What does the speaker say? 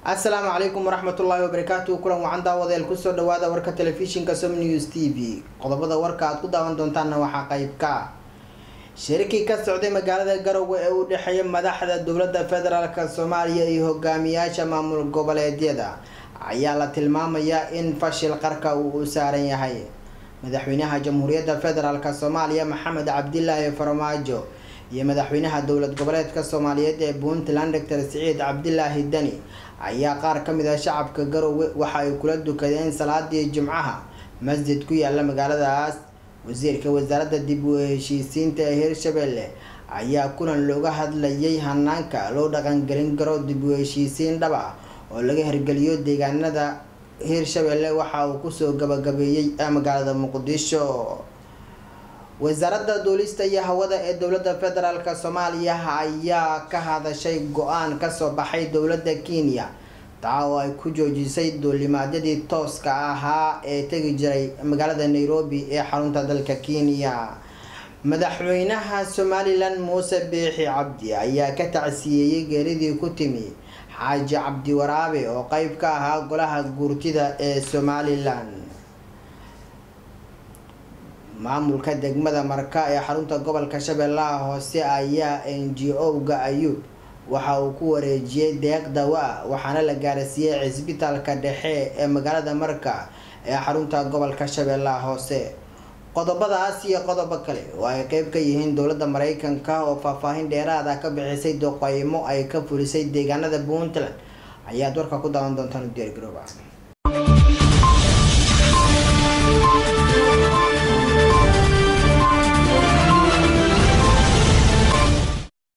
asalaamu calaykum waraxmatullaahi wabarakaatu kulan wacan daawadeel kusoo dhawaada warka telefishinka som news t v qodobada warka aad ku daawan doontaanna waxaa qeyb ka shirikii ka socday magaalada garowe ee u dhexeeya madaxda dowladda federaalk soomaaliya iyo hogaamiyaasha maamul goboleedyada ayaa la tilmaamayaa in fashil qarka uu u saaran yahay madaxweynaha jamhuuriyadda federaalk soomaaliya maxamed cabdilaahi farmaajo iyo madaxweynaha dowlad goboleedka soomaaliyeed ee puntland doctor siciid cabdilaahi deni ayaa qaar ka mid ah shacabka garowe waxa ay kula dukadeen salaadii jimcaha masjid ku yaala magaaladaas wasiirka wasaaradda dib u heshiisiinta ee hirshabelle ayaa kulan looga hadlayay hanaanka loo dhaqangelin karo dib u heshiisiin dhab ah oo laga hirgeliyo deegaanada hirshabelle waxa uu kusoo gabagabeeyey magaalada muqdisho wasaaradda duulista iyo hawada ee dowladda federaalk soomaaliya ayaa ka hadashay go-aan kasoo baxay dowladda kenya taa oo ay ku joojisay duulimaadyadii tooska ahaa ee tegi jiray magaalada nairobi ee xarunta dalka kenya madaxweynaha somalilan muuse biixi cabdi ayaa ka tacsiyeeyey geeridii ku timi xaaji cabdi waraabe oo qeyb ka ahaa golaha guurtida ee somalilan maamulka degmada marka ee xarunta gobolka shabeellaha hoose ayaa n g o-ga ayuub waxa uu ku wareejiyey deeq dawa waxaana la gaarsiiyey cisbitaalka dhexe ee magaalada marka ee xarunta gobolka shabeellaha hoose qodobadaas iyo qodobo kale oo ay qeyb ka yihiin dowladda mareykanka oo faahfaahin dheeraada ka bixisay doqeymo ay ka fulisay deegaanada puntland ayaad warka ku daawan doontaan u diyaar garooba